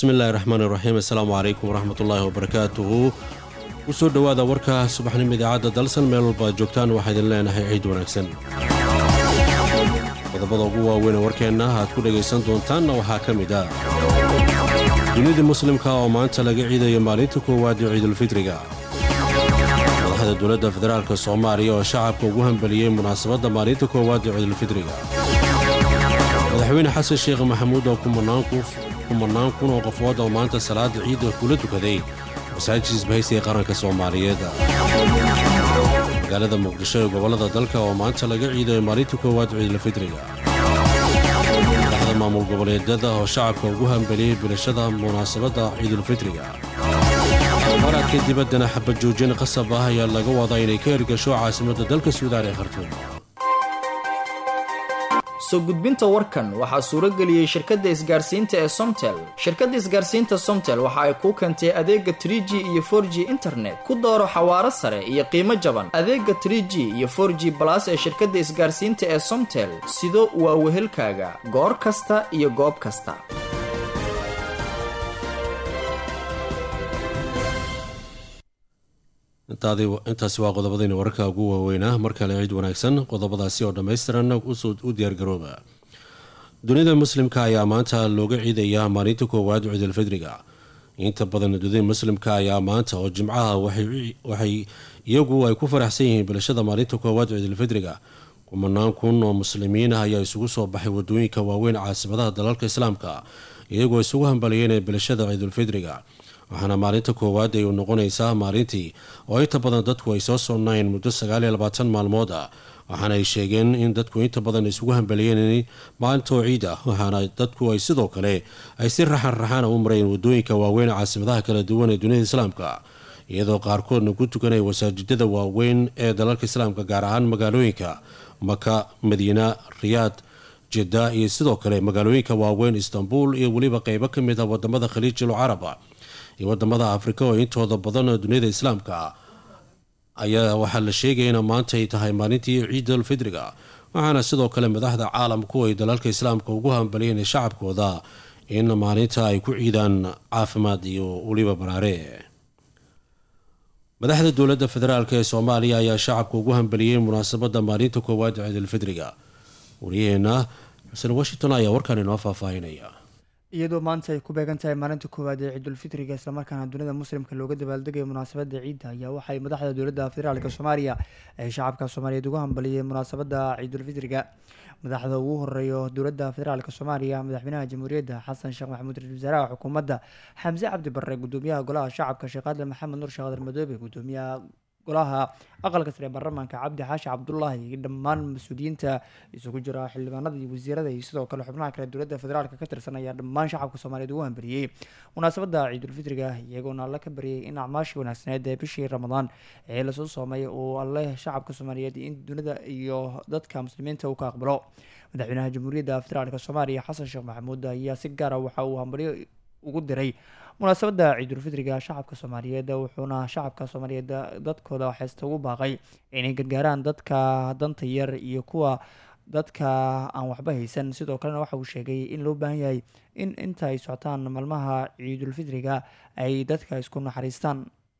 bismi illaahi raxmaan iraxiim assalaamu calaykum waraxmatullaahi wabarakaatuhu kusoo dhowaada warka subaxnimo idaacadda dalsan meel walba ad joogtaan waxaa idin leenahay ciid wanaagsan qodobada ugu waaweyn ee warkeenna aad ku dhegaysan doontaanna waxaa ka mid ah dunidii muslimka oo maanta laga ciidayo maalinta koowaad ee ciidulfitriga madaxda dowladda federaalk soomaaliya oo shacabka ugu hambeliyey munaasabadda maalinta koowaad ee ciidulfitriga madaxweyne xasan sheekh maxamuud oo kumanaan kun oo qofood oo maanta salaada ciidda kula tukaday masaajid isbahaysiga qaranka soomaaliyeed magaalada muqdisho ee gobollada dalka oo maanta laga ciidayo maalinta koowaad ciidulfitriga madaxda maamul goboleedyada oo shacabka ugu hambeliyey bilashada munaasabadda ciidulfitriga maraadka dibaddana xabajoojin qasab ah ayaa laga wadaa inay ka hirgasho caasimadda dalka suudaan ee khartuum soo gudbinta warkan waxaa suuro geliyey shirkadda isgaarsiinta ee somtel shirkadda isgaarsiinta somtel waxa ay kuu keentay adeega tr g iyo for g internet ku dooro xawaaro sare iyo qiimo jaban adeega tr g iyo for g balas ee shirkadda isgaarsiinta ee somtel sido waa wehelkaaga goor kasta iyo goob kasta intaasi waa qodobadayna wararka ugu waaweynaa mar kale ciid wanaagsan qodobadaasi oo dhammaystiran u diyaargarooba dunida muslimka ayaa maanta looga ciidayaa maalinta koowaad ciidulfidriga inta badan dunida muslimka ayaa maanta oo jimcaha waxay iyagu ay ku faraxsan yihiin bilashada maalinta koowaad ciidulfidriga kumanaan kun oo muslimiin ah ayaa isugu soo baxay wadooyinka waaweyn caasimadaha dalalka islaamka iyagoo isugu hambaliyeen bilashada ciidulfidriga waxaana maalinta koowaad ay u noqonaysaa maalintii oo inta badan dadku ay soo sonnayeen muddo sagaaliyo labaatan maalmood ah waxaana ay sheegeen in dadku inta badan isugu hambaliyeen maalintoo ciid ah waxaana dadku ay sidoo kale ay si raxan raxaana u mareen wadooyinka waaweyn caasimadaha kala duwan ee dunida islaamka iyadoo qaarkoodna ku tukanaya wasaajidada waaweyn ee dalalka islaamka gaar ahaan magaalooyinka maka madiina riyaad jidda iyo sidoo kale magaalooyinka waaweyn istanbul iyo weliba qeybo ka mid ah wadamada khaliijul caraba iyo wadamada afrika oo intooda badan duniyada islaamka ayaa waxaa la sheegaya in maanta ay tahay maalintii ciidul fidriga waxaana sidoo kale madaxda caalamku ay dalalka islaamka ugu hambaliyeen shacabkooda in maalinta ay ku ciidaan caafimaad iyo weliba baraare madaxda dowladda federaalk ee soomaaliya ayaa shacabka ugu hambaliyey munaasabadda maalinta koowaad ciidulfidriga waryaheena xuseen washington ayaa warkaan inoo faahfaahinaya iyadoo maanta ay ku beegan tahay maalinta koowaad ee ciidulfitriga islamarkaana dunida muslimka looga dabaaldegayo munaasabadda ciidda ayaa waxay madaxda dowladda federaalk soomaaliya ay shacabka soomaaliyeed ugu hambaliyeen munaasabadda ciidulfitriga madaxda ugu horeeyo dowladda federaalk soomaaliya madaxweynaha jamhuuriyadda xasan sheekh maxamuud ra-isul wasaaraha xukuumadda xamse cabdi barre gudoomiyaha golaha shacabka sheekh adle maxamed nur sheekh adar madoobe gudoomiyaha golaha aqalka sare baarlamaanka cabdi xaashi cabdulaahi iyo dhammaan mas-uuliyiinta isugu jira xildhibaanada iyo wasiirada iyo sidoo kale xubnaha kale dowladda federaalk ka tirsan ayaa dhammaan shacabka soomaaliyeed ugu hambariyey munaasabadda ciidulfitriga iyagoona alle ka baryay in acmaashii wanaagsaneed ee bishii ramadaan ee lasoo soomay uu alle shacabka soomaaliyeed in dunida iyo dadka muslimiinta uu ka aqbalo madaxweynaha jamhuuriyadda federaalk soomaaliya xasan sheekh maxamuud ayaa si gaara waxa uu hambaryo ugu diray munaasabadda ciidulfitriga shacabka soomaaliyeed wuxuuna shacabka soomaaliyeed dadkooda xeesta ugu baaqay inay gargaaraan dadka danta yar iyo kuwa dadka aan waxba haysan sidoo kalena waxa uu sheegay in loo baahan yahay in inta ay socotaan maalmaha ciidulfitriga ay dadka isku naxariistaan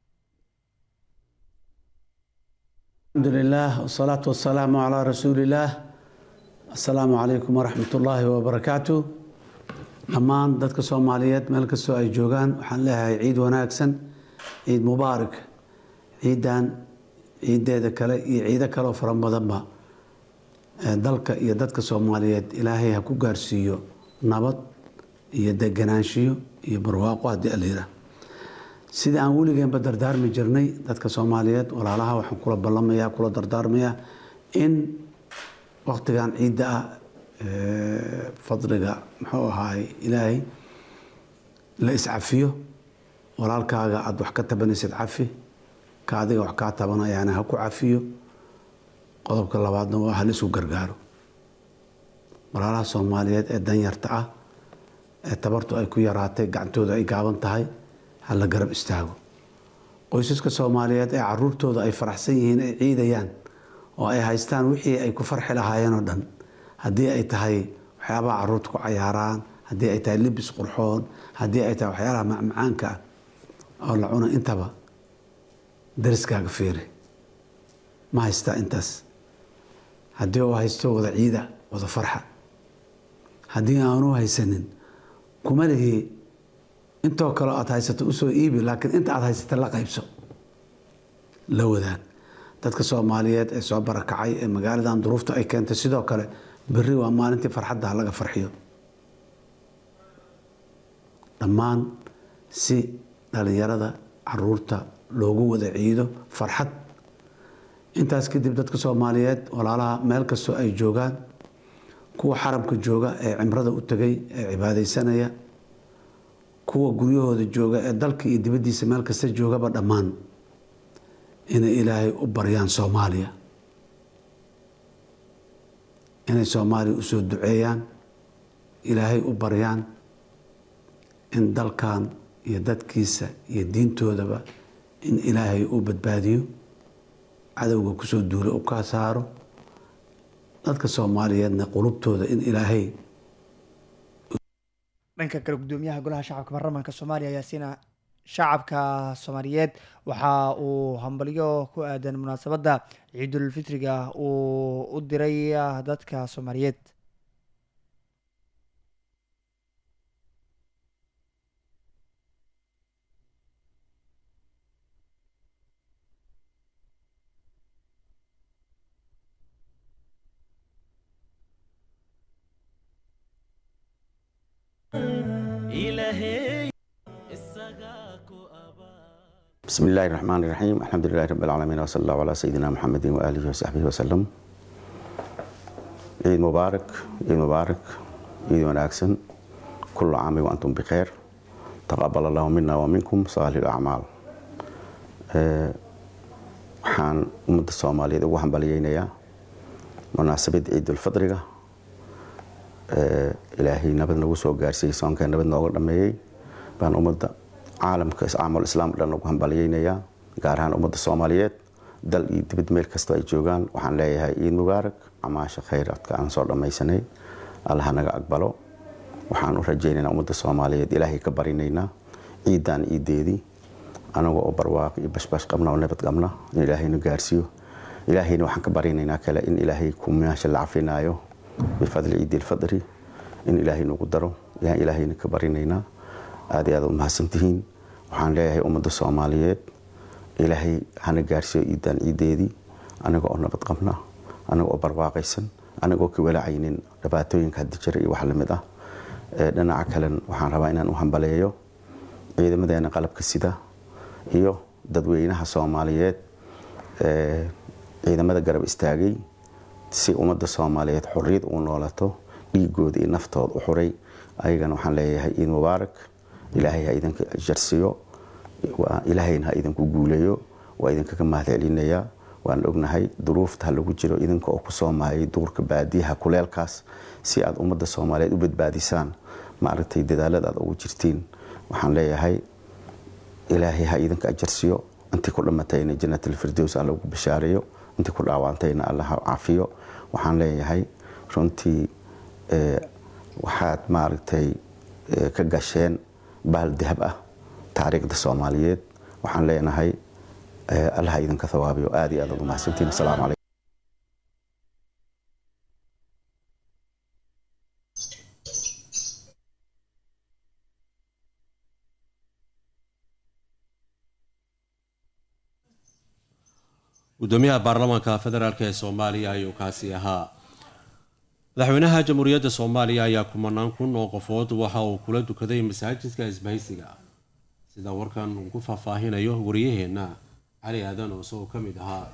alxamdulilah wasalaatu wasalaamu calaa rasuuliillaah assalaamu calaykum waraxmat ullaahi wabarakaatu dhammaan dadka soomaaliyeed meel kastoo ay joogaan waxaan leeyahay ciid wanaagsan ciid mubaarak ciidan ciideeda kale iyo ciido kaleoo fara badanba dalka iyo dadka soomaaliyeed ilaahay ha ku gaarsiiyo nabad iyo deganaanshiyo iyo barwaaqo haddii alayira sidii aan weligeenba dardaarmi jirnay dadka soomaaliyeed walaalaha waxaan kula ballamaya kula dardaarmayaa in waqtigan ciidda ah fadliga muxuu ahaay ilaahay la iscafiyo walaalkaaga aada wax ka tabanaysid cafi ka adiga wax kaa tabanayaana ha ku cafiyo qodobka labaadna waa hal isu gargaaro walaalaha soomaaliyeed ee danyarta ah ee tabartu ay ku yaraatay gacantooda ay gaaban tahay ha la garab istaago qoysaska soomaaliyeed ee caruurtooda ay faraxsan yihiin ay ciidayaan oo ay haystaan wixii ay ku farxi lahaayeen oo dhan haddii ay tahay waxyaabaha caruurta ku cayaaraan haddii ay tahay libis qurxoon haddii ay tahay waxyaalaha macmacaanka ah oo la cuno intaba dariskaaga fiiri ma haystaa intaas haddii uu haysto wada ciida wada farxa haddii aanu haysanin kuma lihi intoo kale aad haysato usoo iibi laakiin inta aad haysata la qaybso la wadaag dadka soomaaliyeed ee soo barakacay ee magaaladan duruufta ay keentay sidoo kale berri waa maalintii farxadda laga farxiyo dhammaan si dhalinyarada caruurta loogu wada ciido farxad intaas kadib dadka soomaaliyeed walaalaha meel kastoo ay joogaan kuwa xaramka jooga ee cimrada u tegay ee cibaadaysanaya kuwa guryahooda jooga ee dalka iyo dibaddiisa meel kasta joogaba dhammaan inay ilaahay u baryaan soomaaliya inay soomaaliya usoo duceeyaan ilaahay u baryaan in dalkan iyo dadkiisa iyo diintoodaba in ilaahay uu badbaadiyo cadowga kusoo duula u ka saaro dadka soomaaliyeedna qulubtooda in ilaahay dhanka kale gudoomiyaha golaha shacabka baarlamaanka soomaaliya ayaa siina shacabka soomaaliyeed waxa uu hambalyo ku aadan munaasabadda ciidulfitriga uu u diray dadka soomaaliyeed بسم الله الرحمن الرحيم الحمد لله رب العالمين وصلى الله على سيدنا محمد وآله وصحبه وسلم عيد مبارك عيد مبارك عيد وناكسن كل عام وأنتم بخير تقبل الله منا ومنكم صالح الأعمال waxaan ummadda soomaaliyeed ugu hambaliyeynayaa munaasabad ciidulfidriga ilaahay nabad nagu soo gaarsiiyey soonka nabad nooga dhameeyey baan ummadda caalamka caamul islaam dhan ugu hambaliyeynayaa gaar ahaan ummadda soomaaliyeed dal iyo dibad meel kastoo ay joogaan waxaan leeyahay ciid mubaarak amaasha khayradka aan soo dhammaysanay allaha naga aqbalo waxaan u rajaynaynaa ummadda soomaaliyeed ilaahay ka barinaynaa ciidan ciideedii anaga oo barwaaq iyo bashbash qabna oo nabad qabna in ilaahayna gaarsiiyo ilaahayna waxaan ka barinaynaa kale in ilaahay kumeesha la cafinaayo bifadli ciidi ilfadri in ilaahay nagu daro yaan ilaahayna ka barinaynaa aad iyo aad u mahadsantihiin waxaan leeyahay ummadda soomaaliyeed ilaahay hana gaarsiiyo ciidan ciideedii anaga oo nabad qabna anaga oo barwaaqaysan anaga oo ka walacaynin dhibaatooyinka haddi jira iyo wax lamid ah dhinaca kalen waxaan rabaa inaan u hambaleeyo ciidamadeena qalabka sida iyo dadweynaha soomaaliyeed ciidamada garab istaagay si ummadda soomaaliyeed xorriyad uu noolato dhiigooda iyo naftooda u xuray ayagana waxaan leeyahay ciid mubaarak ilaahay ha idinka jarsiyo ilaahayna ha idinku guuleeyo waa idinkaga mahad celinayaa waan ognahay duruufta ha lagu jiro idinka oo kusoo mahayay duurka baadiyaha kuleelkaas si aad ummadda soomaaliyeed u badbaadisaan maaragtay dadaalada aad ugu jirtiin waxaan leeyahay ilaahay ha idinka ajarsiyo intii ku dhamatayna jannatalfirdows alla ugu bashaareeyo intii ku dhaawantayna alla ha cafiyo waxaan leeyahay runtii waxaad maaragtay ka gasheen bahal dahab ah taariikhda soomaaliyeed waxaan leenahay allaha idinka thawaabiyo aad iyo aad aad u mahadsantiin asalaamu calaykum gudoomiyaha baarlamaanka federaalk ee soomaaliya ayuu kaasi ahaa madaxweynaha jamhuuriyadda soomaaliya ayaa kumanaan kun oo qofood waxa uu kula dukaday masaajidka isbahaysiga sida warkan uu ku faahfaahinayo wariyaheenna cali aadan oo isagoo ka mid ahaa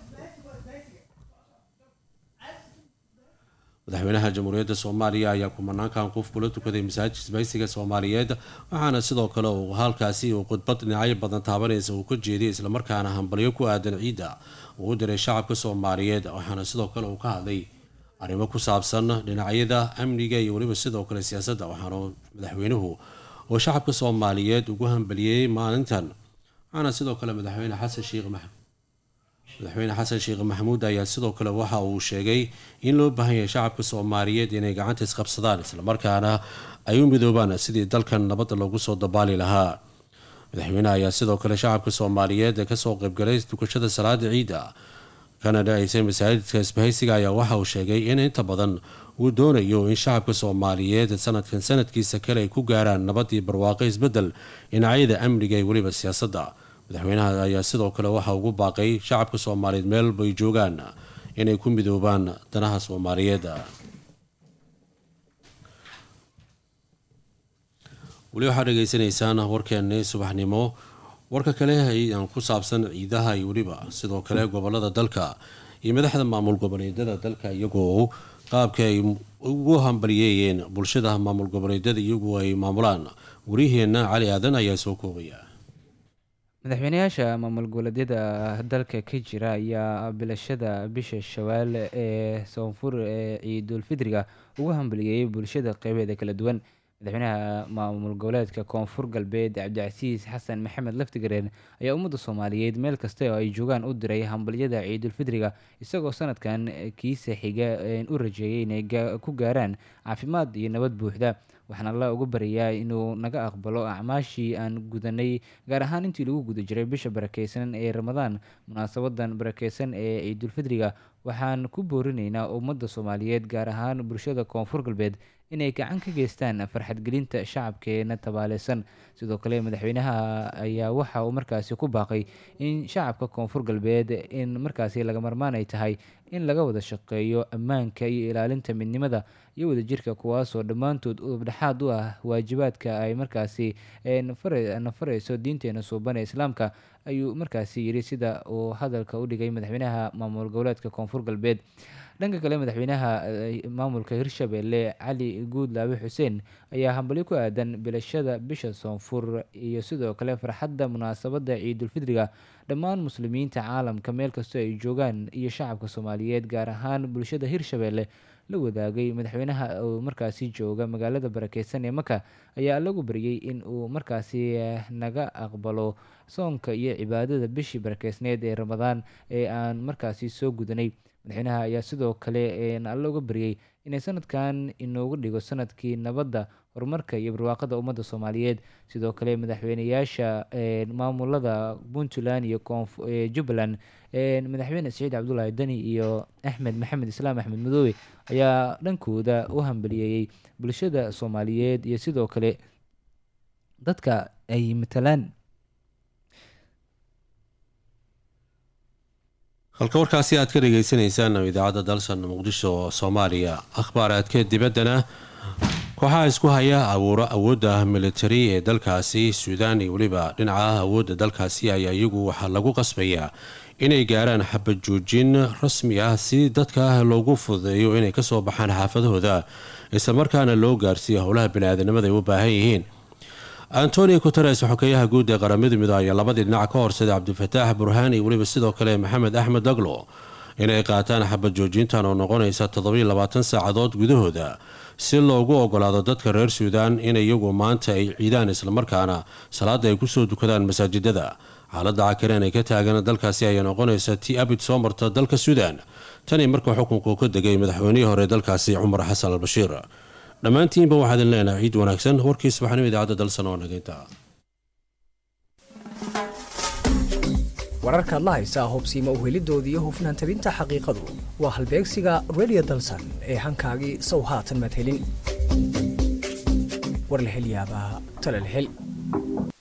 madaxweynaha jamhuuriyadda soomaaliya ayaa kumanaankan qof kula tukaday masaajid isbahaysiga soomaaliyeed waxaana sidoo kale uu halkaasi uu khudbad dhinacyo badan taabanaysa uu ka jeediyay islamarkaana hambalyo ku aadan ciidda uu u diray shacabka soomaaliyeed waxaana sidoo kale uu ka hadlay arrimo ku saabsan dhinacyada amniga iyo weliba sidoo kale siyaasadda waxaana madaxweynuhu oo shacabka soomaaliyeed ugu hambaliyey maalintan waxaana sidoo kale madaxweyne xasan sheekh madaxweyne xasan sheekh maxamuud ayaa sidoo kale waxa uu sheegay in loo baahan yahay shacabka soomaaliyeed inay gacanta isqabsadaan islamarkaana ay u midoobaan sidii dalkan nabadda loogu soo dabaali lahaa madaxweyneha ayaa sidoo kale shacabka soomaaliyeed ee kasoo qaybgalay tukashada salaada ciidda kana dhacaysay masaajidka isbahaysiga ayaa waxa uu sheegay in inta badan uu doonayo in shacabka soomaaliyeed sanadkan sanadkiisa kale ay ku gaaraan nabadii barwaaqo isbedel dhinacyada amniga iyo weliba siyaasadda madaxweynaha ayaa sidoo kale waxa ugu baaqay shacabka soomaaliyeed meelbay joogaan inay ku midoobaan danaha soomaaliyeed weli waxaad dhegeysanaysaan warkeeni subaxnimo warka kale aan ku saabsan ciidaha iyo weliba sidoo kale gobolada dalka iyo madaxda maamul goboleedyada dalka iyagoo qaabka ay ugu hambaliyeeyeen bulshada maamul goboleedyada iyagu ay maamulaan waryaheena cali aadan ayaa soo koobaya madaxweynayaasha maamul goboleedyada dalka ka jira ayaa bilashada bisha shawaal ee soonfur ee ciidulfidriga ugu hambaliyeeyay bulshada qeybeeda kala duwan madaxweynaha maamul goboleedka koonfur galbeed cabdicasiis xasan maxamed laftigareen ayaa ummadda soomaaliyeed meel kasta oo ay joogaan u diray hambalyada ciidulfidriga isagoo sanadkan kiisa xiga u rajeeyay inay ku gaaraan caafimaad iyo nabad buuxda waxaan alla uga baryayaa inuu naga aqbalo acmaashii aan gudanay gaar ahaan intii lagu guda jiray bisha barakeysan ee ramadaan munaasabadan barakeysan ee ciidulfidriga waxaan ku boorinaynaa ummadda soomaaliyeed gaar ahaan bulshada koonfur galbeed inay gacan ka geystaan farxadgelinta shacabkeena tabaaleysan sidoo kale madaxweynaha ayaa waxa uu markaasi ku baaqay in shacabka koonfur galbeed in markaasi laga marmaan ay tahay in laga wada shaqeeyo ammaanka iyo ilaalinta midnimada iyo wadajirka kuwaasoo dhammaantood udubdhexaad u ah waajibaadka ay markaasi na fareyso diinteena suuban ee islaamka ayuu markaasi yidhi sida uu hadalka u dhigay madaxweynaha maamul goboleedka koonfur galbeed dhanka kale madaxweynaha maamulka hirshabelle cali guudlaabe xuseen ayaa hambalyo ku aadan bilashada bisha soonfur iyo sidoo kale farxadda munaasabadda ciidulfidriga dhammaan muslimiinta caalamka meel kastoo ay joogaan iyo shacabka soomaaliyeed gaar ahaan bulshada hirshabelle la wadaagay madaxweynaha uu markaasi jooga magaalada barakeysan ee maka ayaa lagu baryay in uu markaasi naga aqbalo soonka iyo cibaadada bishii barakeysneed ee ramadaan ee aan markaasi soo gudanay madaxweynaha ayaa sidoo kale alla uga baryay inay sanadkan inoogu dhigo sanadkii nabadda horumarka iyo barwaaqada ummadda soomaaliyeed sidoo kale madaxweyneyaasha maamulada puntland iyo jubbaland madaxweyne saciid cabdulaahi deni iyo axmed maxamed islaam axmed madoobe ayaa dhankooda u hambaliyeeyey bulshada soomaaliyeed iyo sidoo kale dadka ay matalaan halka warkaasi aad ka dhegeysaneysaan idaacadda dalsan muqdisho soomaaliya akhbaaraadka dibaddana kooxaha isku haya abuuro awoodda militari ee dalkaasi suudaan iyo weliba dhinaca awoodda dalkaasi ayaa iyagu waxaa lagu qasbayaa inay gaaraan xabad joojin rasmi ah si dadka loogu fududeeyo inay kasoo baxaan xaafadahooda islamarkaana loo gaarsiiyo howlaha bani-aadanimada ay u baahan yihiin antonio guteres xokeyaha guud ee qaramada midoobe ayaa labadii dhinac ka horsaday cabdifataax burhaan iyo weliba sidoo kale maxamed axmed daglo inay qaataan xabad joojintan oo noqonaysa toddobiyo labaatan saacadood gudahooda si loogu ogolaado dadka reer suudaan in iyagu maanta ay ciidaan islamarkaana salaada ay kusoo dukadaan masaajidada xaaladda cakireen ay ka taagan dalkaasi ayaa noqonaysa tii abid soo marta dalka suudaan tanii marka xukunku ka degay madaxweynihii hore dalkaasi cumar xasan albashiir dhammaantiinba waxaadin leenahay ciid wanaagsan warkii subaxnimo idaacadda dalsan oo nageynta wararkaad la haysaa hubsiima uhelidooda iyo hufnaan tabinta xaqiiqadu waa halbeegsiga redio dalsan ee hankaagii sow haatan madhelin warlahelyaabaha talalhel